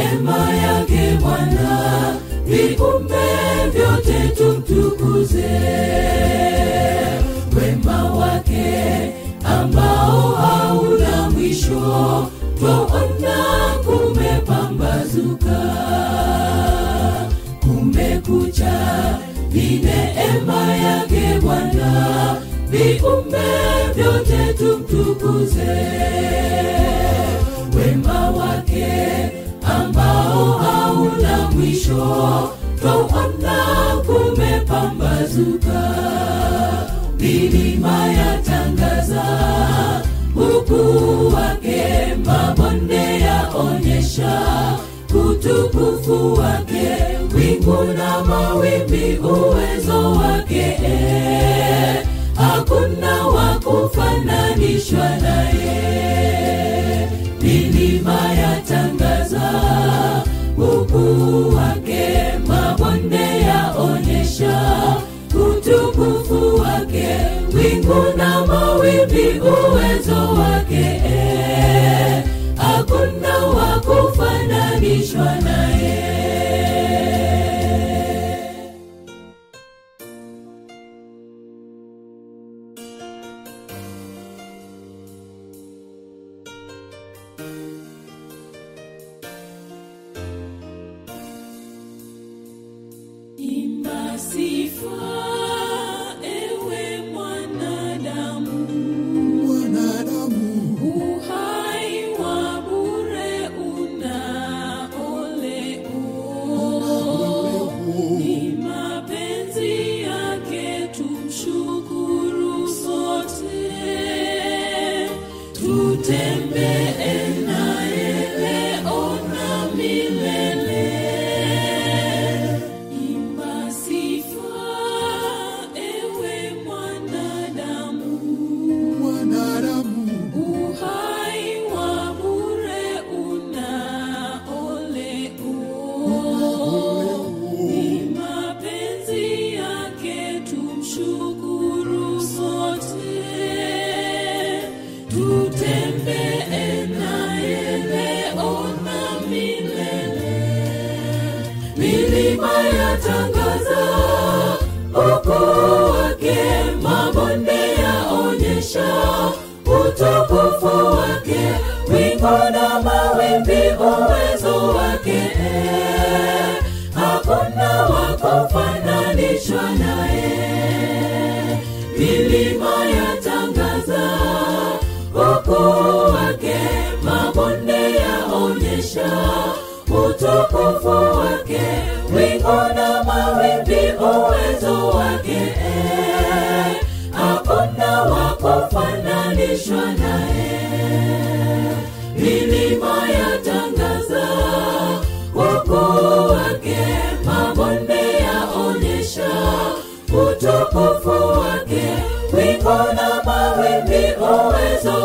neema yake Bwana, viumbe vyote tumtukuze. Wema wake ambao hauna mwisho, twaona kumepambazuka, kumekucha, ni neema yake Bwana, viumbe vyote tumtukuze wema wake ambao hauna mwisho, twaona kumepambazuka, milima yatangaza ukuu wake, mabonde yaonyesha utukufu wake, wingu na mawimbi uwezo wake, hakuna wa kufananishwa naye milima yatangaza ukuu wake, mabonde yaonyesha utukufu wake, wingu na mawimbi uwezo wake, hakuna wa kufananishwa naye. Imba sifa, ewe mwanadamu, mwanadamu uhai wa bure una ole ni mapenzi yake, tumshukuru sote, tutembee naye leo na milele. Imba sifa, ewe mwanadamu, mwanadamu uhai wa bure una ole ni mapenzi yake, tumshukuru sote, tutembee naye leo na milele milima yatangaza ukuu wake, mabonde yaonyesha utukufu wake, wingu na mawimbi uwezo wake, hakuna wa kufananishwa naye. Milima yatangaza ukuu wake, mabonde yaonyesha utukufu wake, wingu na mawimbi uwezo wake, hakuna wa kufananishwa naye. Milima yatangaza ukuu wake, mabonde yaonyesha utukufu wake, wingu na mawimbi uwezo